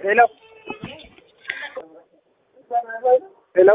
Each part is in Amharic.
ሄሎ ሄሎ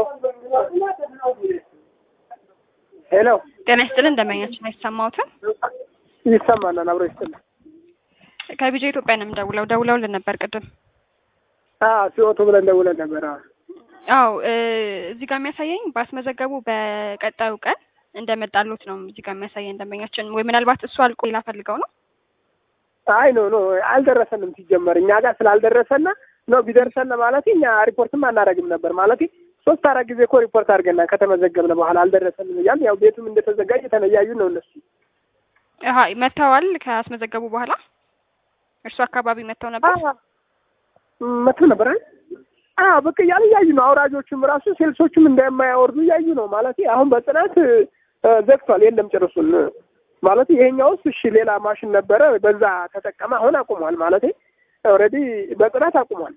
ሄሎ ጤና ይስጥልን እንደመኛችን አይሰማዎትም? ይሰማናል። አብሮ ይስጥልን። ከቢጃ ኢትዮጵያ ነው የምደውለው። ደውለውልን ነበር ቅድም። አዎ ሲወጡ ብለን ደውለን ነበር። አዎ አዎ እዚህ ጋር የሚያሳየኝ ባስመዘገቡ በቀጣዩ ቀን እንደመጣሉት ነው እዚህ ጋር የሚያሳየኝ ደንበኛችን። ወይ ምናልባት እሱ አልቆ ሌላ ፈልገው ነው። አይ ኖ ኖ አልደረሰንም። ሲጀመር እኛ ጋር ስላልደረሰና ነው ቢደርሰን ማለት እኛ ሪፖርትም አናደርግም ነበር ማለት ሶስት አራት ጊዜ እኮ ሪፖርት አድርገና ከተመዘገብነ በኋላ አልደረሰንም እያል ያው ቤቱም እንደተዘጋጀ የተለያዩ ነው እነሱ አሀ መጥተዋል። ካስመዘገቡ በኋላ እርሱ አካባቢ መጥተው ነበር መጥተው ነበር። አዎ በቃ እያሉ እያዩ ነው። አውራጆቹም ራሱ ሴልሶቹም እንደማያወርዱ እያዩ ነው ማለት አሁን በጽናት ዘግቷል። የለም ጭርሱን ማለት ይሄኛውስ እሺ ሌላ ማሽን ነበረ በዛ ተጠቀመ። አሁን አቁሟል ማለት ኦልሬዲ በጽናት አቁሟል።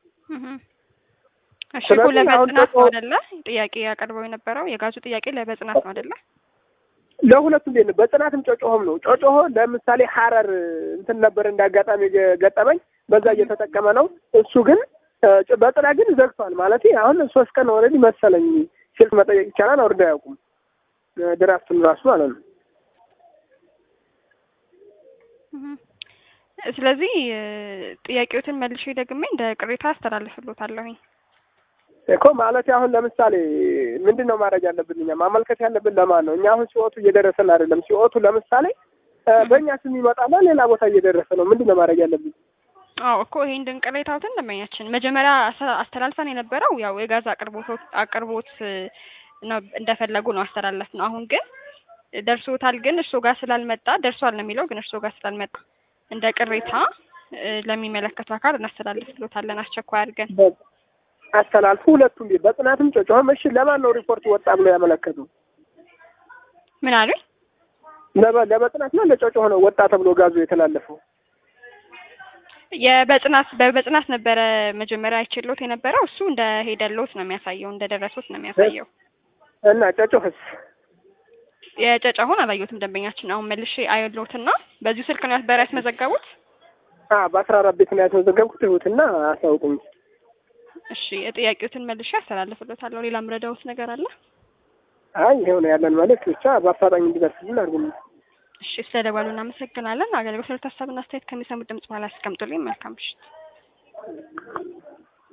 እሺ እኮ ለበጽናት ነው አይደለ? ጥያቄ ያቀርበው የነበረው የጋዙ ጥያቄ ለበጽናት ነው አይደለ? ለሁለቱም ቤት ነው። በጽናትም ጮጮሆም ነው። ጮጮሆ ለምሳሌ ሀረር እንትን ነበር እንዳጋጣሚ ገጠመኝ፣ በዛ እየተጠቀመ ነው። እሱ ግን በጽናት ግን ዘግቷል ማለት አሁን ሶስት ቀን ኦልሬዲ መሰለኝ ስልክ መጠየቅ ይቻላል። አውርዳ አያውቁም ድራፍቱን ራሱ ማለት ነው። ስለዚህ ጥያቄዎትን መልሼ ደግሜ እንደ ቅሬታ አስተላልፍሎታለሁኝ እኮ ማለት አሁን ለምሳሌ ምንድን ነው ማድረግ ያለብን? እኛ ማመልከት ያለብን ለማን ነው? እኛ አሁን ሲወቱ እየደረሰን አይደለም። ሲወቱ ለምሳሌ በእኛ ስም ይመጣና ሌላ ቦታ እየደረሰ ነው። ምንድን ነው ማድረግ ያለብን? አዎ እኮ ይሄን ድን ቅሬታዎትን ደንበኛችን መጀመሪያ አስተላልፈን የነበረው ያው የጋዝ አቅርቦት አቅርቦት ነው እንደፈለጉ ነው አስተላለፍ ነው። አሁን ግን ደርሶታል፣ ግን እርሶ ጋር ስላልመጣ ደርሷል ነው የሚለው፣ ግን እርሶ ጋር ስላልመጣ እንደ ቅሬታ ለሚመለከቱ አካል እናስተላልፍሎታለን አስቸኳይ አድርገን አስተላልፉ። ሁለቱም ቤት በጽናትም ጮጮኸም። እሺ ለማን ነው ሪፖርት ወጣ ብሎ ያመለከቱ? ምን አሉኝ? ለበጽናት ነው ለጮጮኸ ነው ወጣ ተብሎ ጋዙ የተላለፈው? የበጽናት በበጽናት ነበረ መጀመሪያ አይችሎት የነበረው እሱ እንደ ሄደሎት ነው የሚያሳየው፣ እንደ ደረሶት ነው የሚያሳየው። እና ጮጮኸስ? የጨጨሆን አላየሁትም ደንበኛችን። አሁን መልሼ አየሎትና በዚሁ ስልክ ነው ያስበራ ያስመዘገቡት? አዎ በአስራ አራት ቤት ነው ያስመዘገብኩት። ይሁትና አሳውቁኝ። እሺ የጥያቄዎትን መልሼ አስተላልፍሎታለሁ። ሌላ ምረዳውት ነገር አለ? አይ ይሄው ነው ያለን መልዕክት ብቻ በአፋጣኝ እንዲደርስልን አድርጉልኝ። እሺ ስለደወሉ እናመሰግናለን። አገልግሎት ሀሳብና አስተያየት ከሚሰሙት ድምጽ በኋላ ያስቀምጡልኝ። መልካም ምሽት።